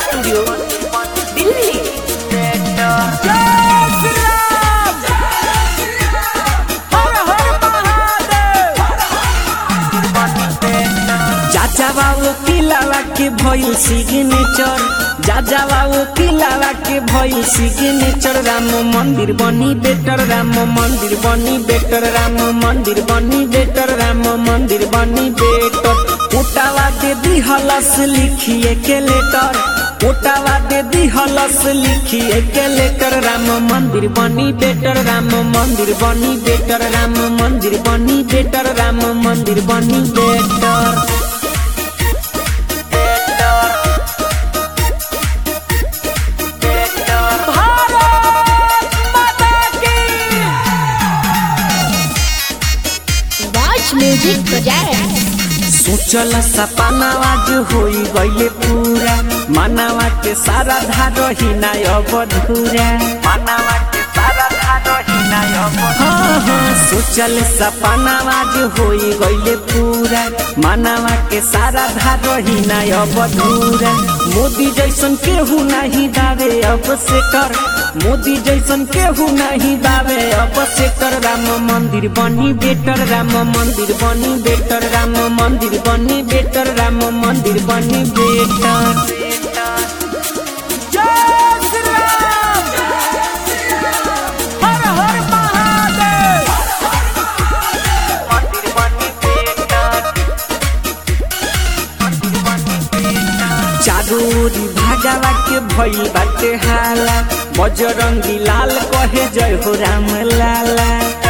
Studio Delhi चाचा बाबू किलावा के भइल सिग्नेचर जाजा बाबू किलावा के भइल सिग्नेचर राम मंदिर बनी बेटर राम मंदिर बनी बेटर राम मंदिर बनी बेटर राम मंदिर बनी बेटर उटावा दे दी हलस लिखिए के लेटर उटावा दे दी हलस लिखिए के लेटर राम मंदिर बनी बेटर राम मंदिर बनी बेटर राम मंदिर बनी बेटर राम मंदिर बनी बेटर Watch Music Project. सोचल सपनावा जो होई गईले पूरा मानवा के सारा धारो ही ना अवधूरा मानवा के सारा धारो ही ना हाँ हाँ सोचल सपनावा जो होई गईले पूरा मानवा के सारा धारो ही ना अवधूरा मोदी जैसन केहू नहीं दावे अब से कर मोदी जैसन केहू नहीं दावे अब से कर राम मंदिर बनी बेटर राम मंदिर बनी बेटर राम मंदिर बनी बेटर राम मंदिर बनी बेटर चारोरी भागवा के भई बाटे हाला बजरंगी लाल कहे जय हो राम लाला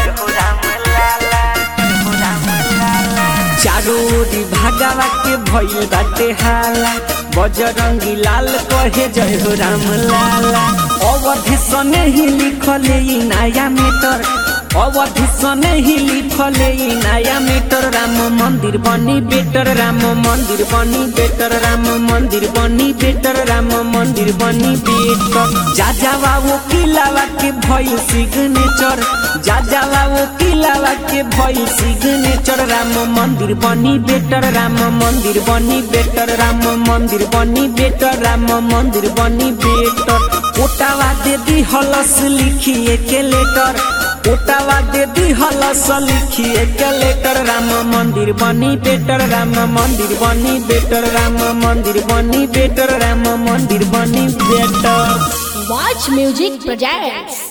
चारोरी भागवा के भई बाटे हाला बजरंगी लाल कहे जय हो राम लाला अवधि सने ही लिखले ई नया मीटर अवधि सने ही लिखले ई नया मीटर राम मंदिर बनी बेटर राम मंदिर बनी बेटर राम मंदिर बनी बेटर राम मंदिर बनी बेटर जा जावा वो किलावा के भई सिग्नेचर जा जावा वो किलावा के भई सिग्नेचर राम मंदिर बनी बेटर राम मंदिर बनी बेटर राम मंदिर बनी बेटर राम मंदिर बनी बेटर ओटावा दे दी हलस लिखिए के लेटर ओटावा दे दी हलस लिखिए के लेटर राम मंदिर बनी बेटर राम मंदिर बनी बेटर राम मंदिर बनी बेटर राम मंदिर बनी बेटर Watch Music Project.